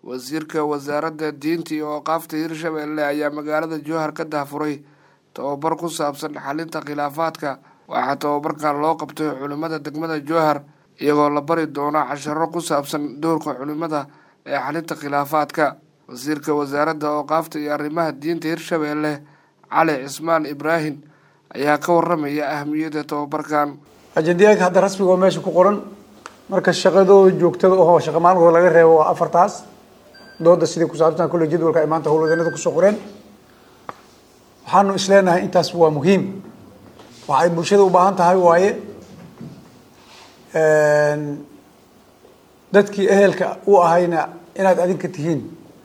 wasiirka wasaaradda diinta iyo ooqaafta hirshabelle ayaa magaalada jowhar ka dahfuray tababar ku saabsan xalinta khilaafaadka waxaa tababarkan loo qabtay culimmada degmada jowhar iyagoo la bari doono casharo ku saabsan doorka culimmada ee xalinta khilaafaadka wasiirka wasaaradda ooqaafta iyo arrimaha diinta hirshabelle cali cismaan ibraahim ayaa ka waramaya ahamiyadda tababarkan ajendayaanka hadda rasmiga oo meesha ku qoran marka shaqadooda joogtada oo shaqa maalinkood laga reebo waa afartaas dooda sidii ku saabsan kulle jadwalka ay maanta howlwadeennada kusoo qoreen waxaanu isleenahay intaas waa muhiim waxa ay bulshada u baahan tahay waaye dadkii ehelka u ahayna inaad adinka tihiin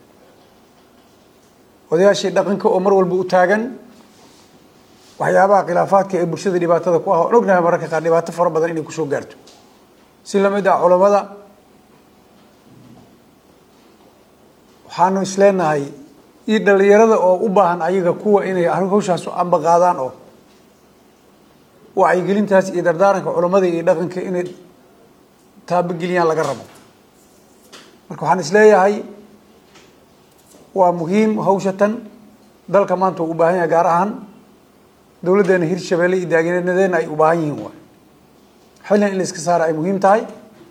odayaashii dhaqanka oo mar walba u taagan waxyaabaha khilaafaadka ee bulshada dhibaatada ku ah oon ognahay mararka qaar dhibaato fara badan inay kusoo gaarto si lamid ah culamada waxaanu isleenahay iyo dhalinyarada oo u baahan ayaga kuwa inay hawshaas amba qaadaan oo wacyigelintaas iyo dardaaranka culamada iyo dhaqanka inay taabogeliyaan laga rabo marka waxaan isleeyahay waa muhiim hawshatan dalka maanta uu u baahan yahay gaar ahaan dowladdeena hirshabelle iyo daaginadeena ay u baahan yihiin waay xillan in la iska saara ay muhiim tahay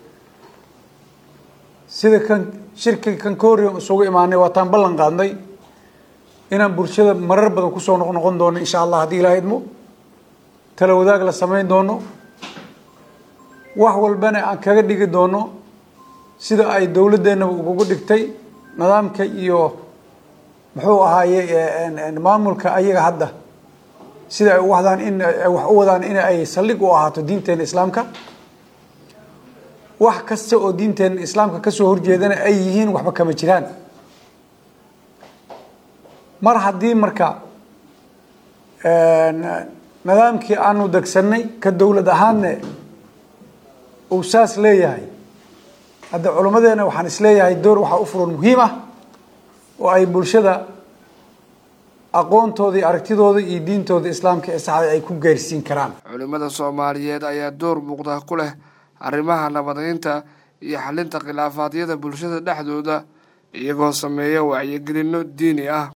sida kan shirki kan koorian isugu imaanay waataan ballan qaadnay inaan bulshada marar badan kusoo noq noqon doono insha allah haddii ilaaha idmo tala wadaag la samayn doono wax walbana aan kaga dhigi doono sida ay dowladdeenaba ugugu dhigtay nidaamka iyo muxuu ahaaye maamulka ayaga hadda sida ay wadaan in wax u wadaan in ay saldhig u ahaato diinteena islaamka wax kasta oo diinteena islaamka kasoo horjeedana ay yihiin waxba kama jiraan mar haddii marka nidaamkii aanu degsanay ka dowlad ahaanne uu saas leeyahay hadda culimmadeena waxaan isleeyahay door waxaa u furan muhiim ah oo ay bulshada aqoontooda iyo aragtidooda iyo diintooda islaamka ee saxda ay ku gaarsiin karaan culimmada soomaaliyeed ayaa door muuqda ku leh arrimaha nabadeynta iyo xalinta khilaafaadyada bulshada dhexdooda iyagoo sameeya wacyigelinno diini ah